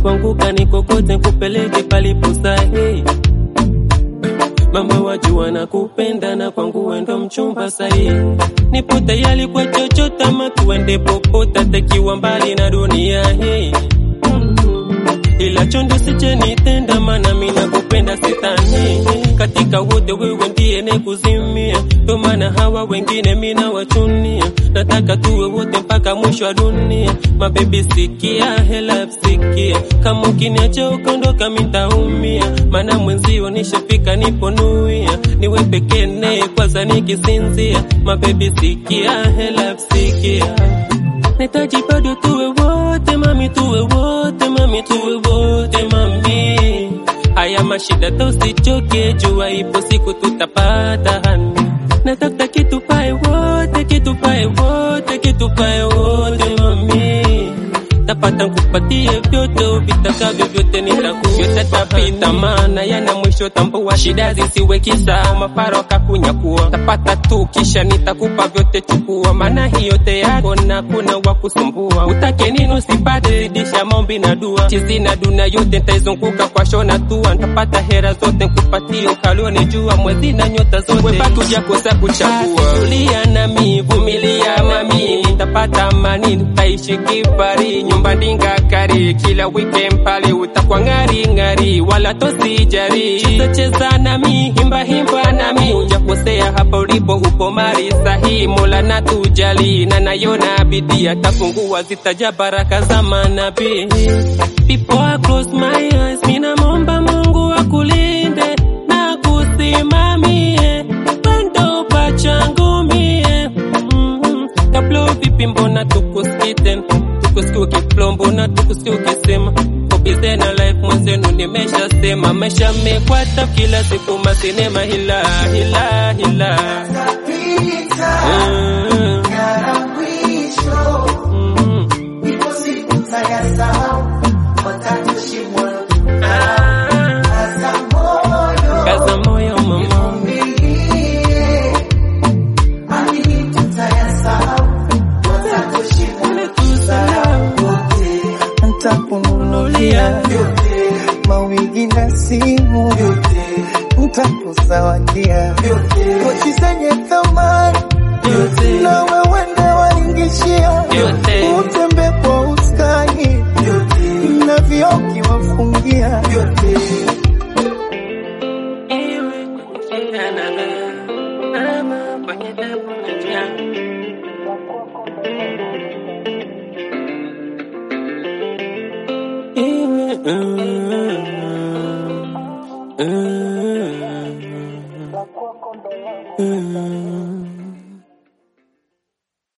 kwangu kanikokote kupeleke palipo sahihi mama wajua na kupenda na kwangu wendo mchumba sahihi nipo tayari kwa chochote ama tuende popote takiwa mbali na dunia hii ila chondo sichenitenda mana mina kupenda sitani katika wote wewe ndiye nekuzimia ndo maana hawa wengine mina wachunia nataka tuwe wote mpaka mwisho wa dunia mabebi sikia hela sikia kama ukiniacha ukaondoka mintaumia mana mwenzio nishafika niponuia niwe pekene kwanza nikisinzia mabebi sikia hela sikia nahitaji bado tuwe wote mami, tuwe wote mami, tuwe wote mami. Haya mashida tusichoke, jua ipo siku tutapata hani. Natafuta kitu pae wote, kitu pae wote, kitu pae wote mami tapata nkupatie vyote vitakavyo vyote nitakuvyote tapita maana yana mwisho tambua shida zisiwe kisa maparo kakunyakua tapata tu kisha nitakupa vyote chukua maana hiyote yako na kuna wa kusumbua utake nini usipate zidisha maombi na dua chizi na duna yote ntaizunguka kwa shona tua ntapata hera zote nkupatie ukalione jua mwezi na nyota zote wepatuja kosa kuchagua tulia nami vumilia mami nitapata amani nitaishi kifari nyumba ndinga kari kila weekend pale utakuwa ngari ngari wala tosijari cheza cheza nami himba himba nami ujakosea hapa ulipo upo mari sahi mola na tujali na nayona bidii atafungua zitaja baraka za manabii Before I close my eyes, mina momba Mungu akulinde na kusimamie pendo pachangu mie mm, kabla vipi mbona tukuskite tukusikia ukiflow mbona tukusikia ukisema kobize na life mwenzenu nimeshasema maisha mekwata kila siku masinema hila hila hila Mm, mm, ah, kaza moyo mama ntakununulia mawigi na simu ntakuzawadia pochi zenye thamani yote na wewende waingishia Yote. utembe kwa uskani na vioki wafungia Iwe kwenye shida na raha, ama kwenye tabu na njaa. Iwe, mm,